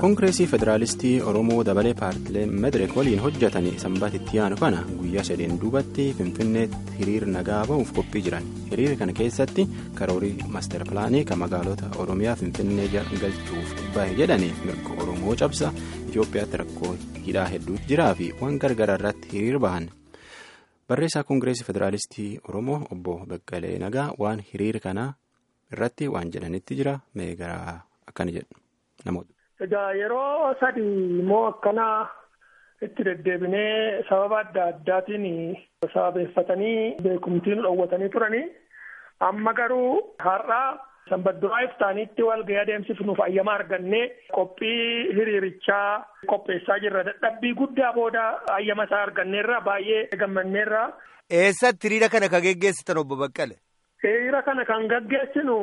koongireesii federaalistii oromoo dabalee paartilee madireek waliin hojjetanii sanbatitti yaanu kana guyyaa sadeen duubatti finfinneetti hiriir nagaa ba'uuf qophii jiran hiriira kana keessatti karoorii maaster pilaanii kan magaalota oromiyaa finfinnee galchuuf bahe jedhanii mirga oromoo cabsa itiyoophiyaatti rakkoo hidhaa hedduutu jiraa fi waan gargaraa irratti hiriir bahan barreessaa koongireesii federaalistii oromoo obbo Beqqalee Nagaa waan hiriira kana irratti waan jedhanitti jira meegaraa akkana jedhu namoota. Egaa yeroo sadii immoo akkana itti deddeebinee sababa adda addaatiin sababeeffatanii beekumtiin dhoowwatanii turanii amma garuu har'aa sanbadduraa iftaaniitti walga'ii adeemsifnuuf ayyama argannee qophii hiriirichaa qopheessaa jirra dadhabbii guddaa booda ayyama isaa arganneerra baay'ee gammanneerra. Eessatti hiriira kana kan geggeessitan obbo Baqqale? Hiriira kana kan gaggeessinu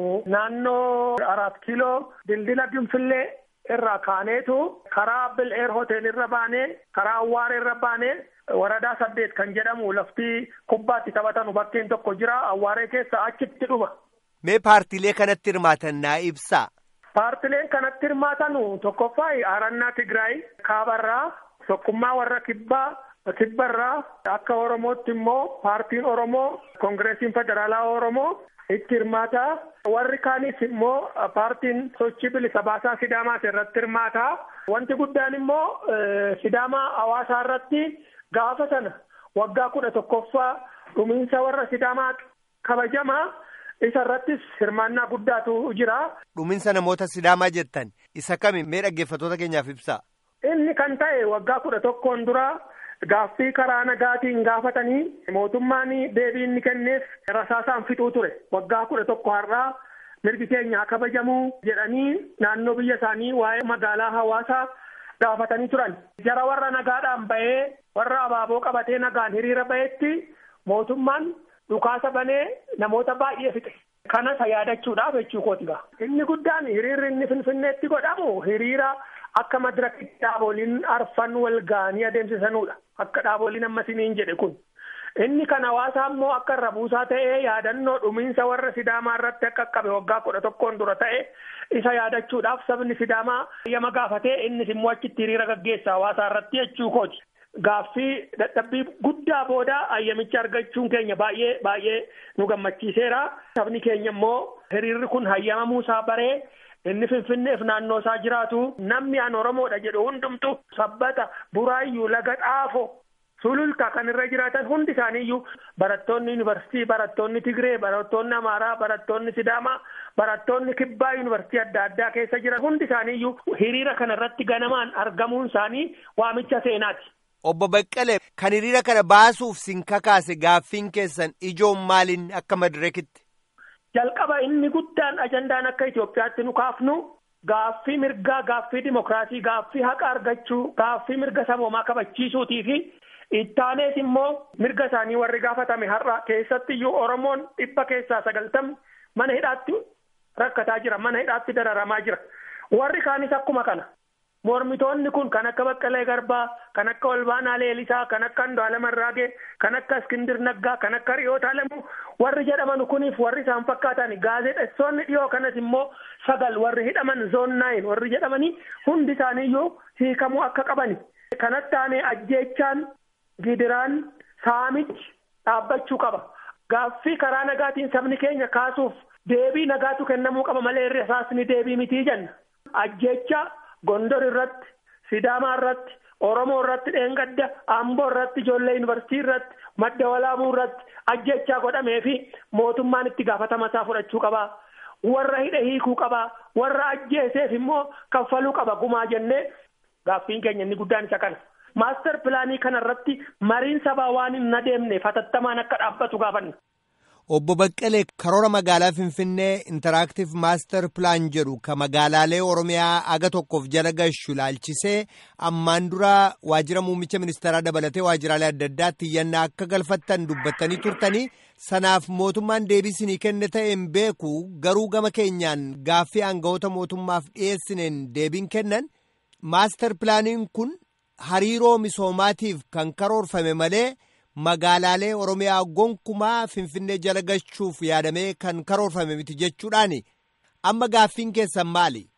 naannoo Araat Kiiloo dildila Ginfillee irraa kaaneetu karaa Bil'eer Hotel irra baanee karaa Awwaaree irra baanee waradaa saddeet kan jedhamu lafti kubbaatti taphatanu bakkeen tokko jira Awwaaree keessa achitti dhuma. Mee paartiilee kanatti hirmaatan naa ibsaa. Paartileen kanatti hirmaatanu tokkoffaa Arannaa Tigraay Kaabarraa tokkummaa warra Kibbaa. Kibbarraa akka Oromootti immoo paartiin Oromoo Koongireesiin Federaalaa Oromoo itti hirmaataa. Warri kaanis immoo paartiin sochii bilisa baasaa Sidaamaa irratti hirmaataa. Wanti guddaan immoo Sidaamaa hawaasaa irratti gaafa sana waggaa kudha tokkoffaa dhumiinsa warra Sidaamaa kabajamaa isa irrattis hirmaannaa guddaatu jira. Dhumiinsa namoota Sidaamaa jettan isa kami mee dhaggeeffattoota keenyaaf ibsaa? Inni kan ta'e waggaa kudha tokkoon dura. Gaaffii karaa nagaatiin gaafatanii mootummaan deebii inni kenneef rasaasaan fixuu ture waggaa kudha tokko har'aa mirgi keenya kabajamuu jedhanii naannoo biyya isaanii waa'ee magaalaa hawaasaa gaafatanii turan. Jara warra nagaadhaan ba'ee warra abaaboo qabatee nagaan hiriira ba'etti mootummaan dhukaasa banee namoota baay'ee fixe. Kanas yaadachuudhaaf jechuu kooti gaa. Inni guddaan hiriirri inni finfinneetti godhamu hiriira akka madirakitti dhaaboliin arfan wal ga'anii adeemsisanudha. Akka dhaaboliin ammasiniin jedhe kun. Inni kan hawaasaa immoo akka irra buusaa ta'ee yaadannoo dhumiinsa warra Sidaamaa irratti akka qabe waggaa kudha tokkoon dura ta'e isa yaadachuudhaaf sabni Sidaamaa yama gaafatee innis immoo achitti hiriira gaggeessa hawaasaa irratti jechuu kooti. Gaaffii dadhabbii guddaa booda ayyamicha argachuun keenya baay'ee baay'ee nu gammachiiseera. Sabni keenya immoo hiriirri kun hayyamamuu isaa baree inni finfinneef naannoo isaa jiraatu namni an Oromoodha jedhu hundumtu sabbata buraayyuu laga xaafo sululta kan irra jiraatan hundi isaaniiyyuu barattoonni yuunivarsiitii barattoonni Tigree barattoonni Amaaraa barattoonni Sidaamaa barattoonni Kibbaa yuunivarsiitii adda addaa keessa jiran hundi isaaniiyyuu hiriira kana irratti ganamaan argamuun isaanii waamicha seenaati. Obbo Baqqalee kan hiriira kana baasuuf sin kakaase gaaffiin keessan ijoon maaliin akka madireekitti? Jalqaba inni guddaan ajandaan akka Itoophiyaatti nu kaafnu gaaffii mirgaa gaaffii dimokiraasii gaaffii haqa argachuu gaaffii mirga saboomaa kabachiisuutii fi ittaanees immoo mirga isaanii warri gaafatame har'a keessatti iyyuu Oromoon dhibba keessaa sagaltamni mana hidhaatti rakkataa jira mana hidhaatti dararamaa jira warri kaanis akkuma kana. Mormitoonni kun kan akka Baqqalee Garbaa, kan akka Olbaanaa Leelisaa, kan akka Andu'aalem Arraagee, kan akka Iskindir Naggaa, kan akka Riyoota Alamuu warri jedhaman kuniif warri isaan fakkaatan gaazexeessonni dhiyoo kanas immoo sagal warri hidhaman zoon naayin warri jedhamanii hundi isaaniiyyuu hiikamuu akka qabani. Kanatti aanee ajjeechaan gidiraan saamichi dhaabbachuu qaba. Gaaffii karaa nagaatiin sabni keenya kaasuuf deebii nagaatu kennamuu qaba malee irra isaasni deebii mitii jenna. Ajjeechaa. Gondor irratti Sidaamaa irratti Oromoo irratti dheengadda Amboo irratti ijoollee yuunivarsiitii irratti madda walaabuu irratti ajjechaa godhamee fi mootummaan itti gaafatama isaa fudhachuu qabaa. Warra hidhe hiikuu qabaa. Warra ajjeeseef immoo kaffaluu qaba gumaa jennee gaaffiin keenya inni guddaan isa kana. Maaster pilaanii kana irratti mariin sabaa waan hin adeemne fatattamaan akka dhaabbatu gaafanna. Obbo Baqqalee karoora magaalaa Finfinnee intaraaktiif maaster pilaan jedhu ka magaalaalee Oromiyaa aga tokkoof jala gashu ilaalchisee ammaan dura waajjira muummicha ministeeraa dabalatee waajjiraalee adda addaatti iyyannaa akka galfattan dubbattanii turtanii sanaaf mootummaan deebii isinii kenne ta'een beeku garuu gama keenyaan gaaffii aangawoota mootummaaf dhiyeessineen deebiin kennan maaster pilaaniin kun hariiroo misoomaatiif kan karoorfame malee. magaalaalee oromiyaa gonkumaa finfinnee jala galchuuf yaadamee kan karoorfame miti jechuudhaani amma gaaffiin keessan maali.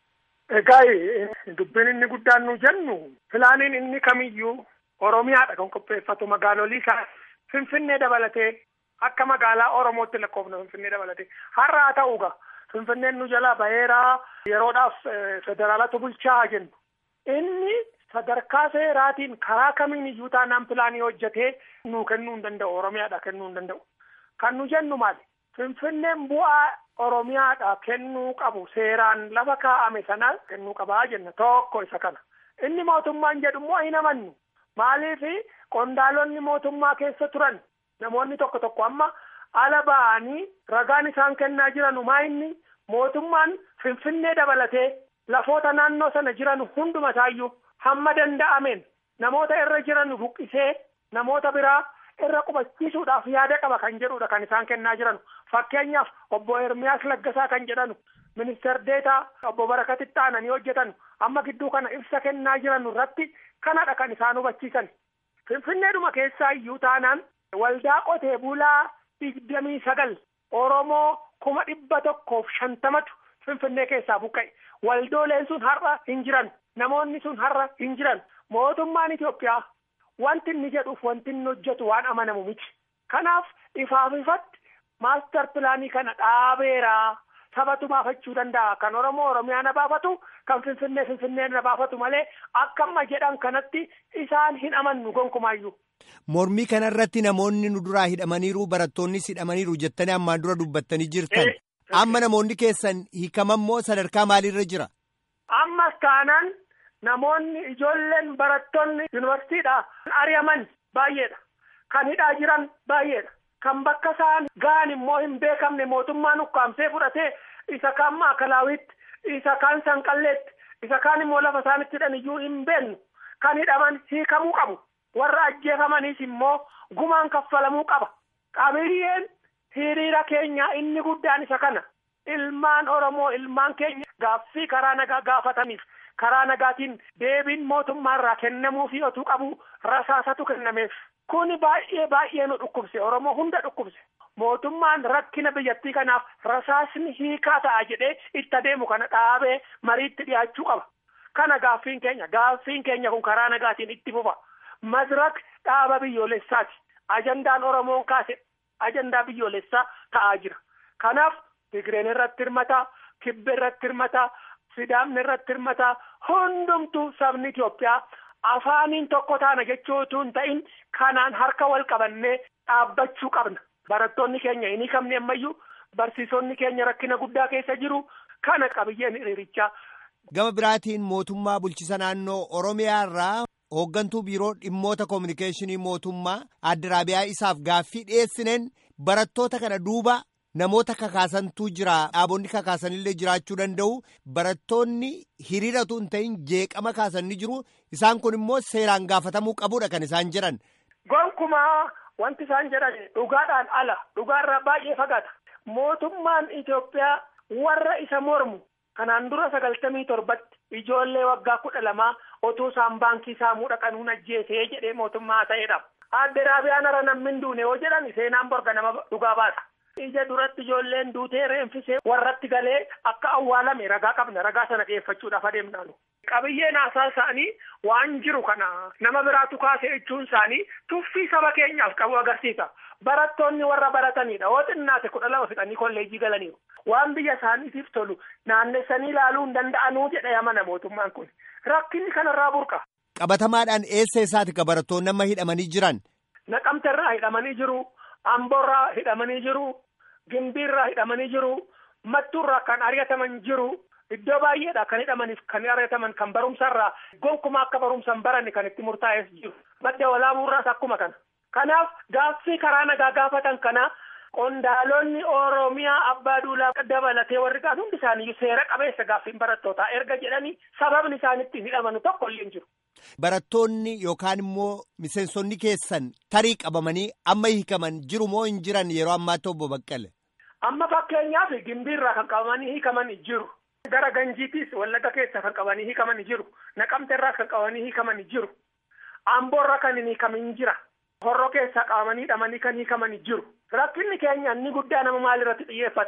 Egaa dubbiin inni guddaan nu jennu filaaniin inni kamiyyuu Oromiyaadha kan qopheeffatu magaalolii isaa Finfinnee dabalatee akka magaalaa Oromootti lakkoofna Finfinnee dabalatee har'a haa ta'uugaa Finfinneen nu jalaa baheeraa yeroodhaaf federaalatu bulchaa jennu inni sadarkaa seeraatiin karaa kamiin iyyuu taanaan pilaanii hojjetee nuu kennuu hin danda'u Oromiyaadha kennuu hin danda'u kan nu jennu maali Finfinneen bu'aa Oromiyaadha kennuu qabu seeraan lafa kaa'ame sana kennuu qabaa jenna tokko isa kana inni mootummaan jedhu immoo hin amannu maaliif qondaalonni mootummaa keessa turan namoonni tokko tokko amma ala ba'anii ragaan isaan kennaa jiran maa inni mootummaan finfinnee dabalatee lafoota naannoo sana jiran hunduma isaayyuu hamma danda'ameen namoota irra jiran buqqisee namoota biraa irra qubachiisuudhaaf yaada qaba kan jedhudha kan isaan kennaa jiran fakkeenyaaf obbo Ermiyaas Laggasaa kan jedhanu ministeer deetaa obbo Barakatitti aananii hojjetan amma gidduu kana ibsa kennaa jiran irratti kanadha kan isaan hubachiisan finfinneedhuma keessaa iyyuu taanaan waldaa qotee bulaa digdamii sagal Oromoo kuma dhibba tokkoof shantamatu finfinnee keessaa buqqa'e waldooleen sun har'a hin jiran namoonni sun har'a hin jiran mootummaan Itoophiyaa wanti inni jedhuuf wanti inni hojjetu waan amanamu miti kanaaf ifaaf ifatti maastar pilaanii kana dhaabeeraa sabatu baafachuu danda'a kan oromoo oromiyaa na baafatu kan finfinnee finfinnee na baafatu malee akka amma jedhan kanatti isaan hin amannu gonkumaayyuu. Mormii kanarratti namoonni nu duraa hidhamaniiru barattoonnis hidhamaniiru jettanii ammaan dura dubbattanii jirtan amma namoonni keessan hiikamammoo sadarkaa maaliirra jira. Ammas taanaan namoonni ijoolleen barattoonni yuunivarsiitiidha ari'aman baay'eedha kan hidhaa jiran baay'eedha. kan bakka isaan ga'an immoo hin beekamne mootummaan ukkaamsee fudhatee isa kaan maakalawitti isa kaan sanqalleetti isa kaan immoo lafa isaanitti hidhan iyyuu hin beeknu kan hidhaman hiikamuu qabu warra ajjeefamaniis immoo gumaan kaffalamuu qaba qabiyyeen hiriira keenyaa inni guddaan isa kana ilmaan oromoo ilmaan keenya gaaffii karaa nagaa gaafataniif karaa nagaatiin deebiin mootummaarraa kennamuufi otuu qabu rasaasatu kennameef. Kuni baay'ee baay'ee nu dhukkubse Oromoo hunda dhukkubse mootummaan rakkina biyyattii kanaaf rasaasni hiikaa ta'a jedhee itti adeemu kana dhaabee mariitti dhiyaachuu qaba. Kana gaaffiin keenya gaaffiin keenya kun karaa nagaatiin itti fufa. Madirak dhaaba biyyoolessaati. Ajandaan Oromoon kaase ajandaa biyyoolessaa ta'aa jira. Kanaaf Tigreen irratti hirmataa, Kibbe irratti hirmataa, Sidaamni irratti hirmataa, hundumtuu sabni Itoophiyaa. afaaniin tokko taana jechuu utuu hin ta'in kanaan harka wal qabannee dhaabbachuu qabna barattoonni keenya hin hiikamne ammayyuu barsiisonni keenya rakkina guddaa keessa jiru kana qabiyyeen hiriirichaa. gama biraatiin mootummaa bulchisa naannoo oromiyaa irraa hooggantuu biiroo dhimmoota koominikeeshinii mootummaa adda raabiyaa isaaf gaaffii dhiyeessineen barattoota kana duuba namoota kakaasantuu jira dhaabonni kakaasanillee jiraachuu danda'u barattoonni hiriiratu hin ta'in jeeqama kaasanni jiru isaan kun immoo seeraan gaafatamuu qabudha kan isaan jedhan. Gonkumaa wanti isaan jedhan dhugaadhaan ala dhugaarraa baay'ee fagaata mootummaan Itoophiyaa warra isa mormu kanaan dura sagaltamii torbatti ijoollee waggaa kudha lamaa otuu isaan baankii saamuu dhaqanuun ajjeesee jedhee mootummaa ta'edha. Adde raabiyaan ara namni hin duune yoo jedhan seenaan borga nama dhugaa baasa. ija duratti ijoolleen duutee reenfisee warratti galee akka awwaalame ragaa qabna ragaa sana dhiyeeffachuudhaaf adeemnaanu. Qabiyyeen haasaa isaanii waan jiru kana nama biraatu kaasee jechuun isaanii tuffii saba keenyaaf qabu agarsiisa. Barattoonni warra baratanidha. Yoo xinnaate kudha lama fixanii kolleejjii galaniiru. Waan biyya isaaniitiif tolu naannessanii ilaaluu hin danda'anuu jedha yamana mootummaan kun. Rakkinni kanarraa burqa. Qabatamaadhaan eessa isaati ka barattoonni amma hidhamanii jiran? Naqamteerraa hidhamanii jiru. Amboorraa hidhamanii jiru. Gimbiirraa hidhamanii jiru. Mattuurraa kan ari'ataman jiru. Iddoo baay'eedha kan hidhamaniif kan ari'ataman kan barumsarraa gonkumaa akka barumsan baranne kan itti murtaa'es jiru. Madda walaabuurraas akkuma kana. Kanaaf gaaffii karaa nagaa gaafatan kana qondaalonni Oromiyaa abbaa duulaa dabalatee warri kaan hundi isaanii seera qabeessa gaaffiin barattootaa erga jedhanii sababni isaan ittiin hidhamanu tokko illee hin jiru. Barattoonni yookaan immoo miseensonni keessan tarii qabamanii amma hiikaman jiru moo hin jiran yeroo ammaatti obbo Baqqale? Amma fakkeenyaaf gimbiirraa kan qabamanii hiikaman jiru. Gara ganjiitiis wallaga keessa kan qabanii hiikaman jiru. Naqamteerraas kan qabanii hiikaman jiru. Amboorra kan hin hiikamin jira. Horroo keessaa qabamanii hidhamanii kan hiikaman jiru. Rakkinni keenya inni guddaa nama maalirratti xiyyeeffata?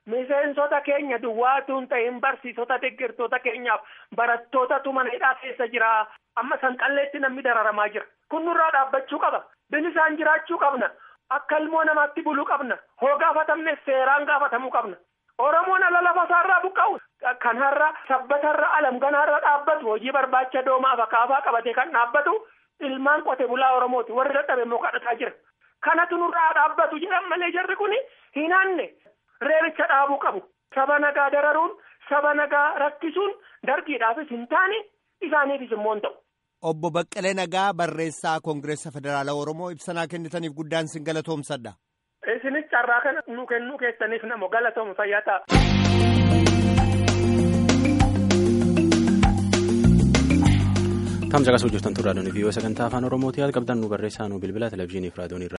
miseensota keenya duwwaatu hin ta'in barsiisota deeggartoota keenyaaf barattootatu mana hidhaa keessa jira amma sanqalleetti namni dararamaa jira kun nurraa dhaabbachuu qaba bilisaan jiraachuu qabna akka ilmoo namaatti buluu qabna hoo gaafatamne seeraan gaafatamuu qabna oromoon ala lafa isaarraa buqqa'u kan har'a sabbatarra alamganaarra dhaabbatu hojii barbaacha doomaaf akaafaa qabatee kan dhaabbatu ilmaan qote bulaa oromooti warri dadhabe immoo kadhataa jira kanatu nurraa dhaabbatu jedhan malee jarri kun hin aanne reebicha dhaabuu qabu saba nagaa dararuun saba nagaa rakkisuun dargiidhaafis hin taane isaaniifis immoo hin ta'u. Obbo Baqqalee Nagaa barreessaa Koongireessa Federaalaa Oromoo ibsanaa kennitaniif guddaan sin galatoomsadha. Isinis carraa kana nu kennuu keessaniif namo galatoom fayyaa ta'a. Tamsa qasuu jirtan turraa doonii fi sagantaa afaan Oromootii haala qabdan nu barreessaa nu bilbila televizyiinii fi raadiyoon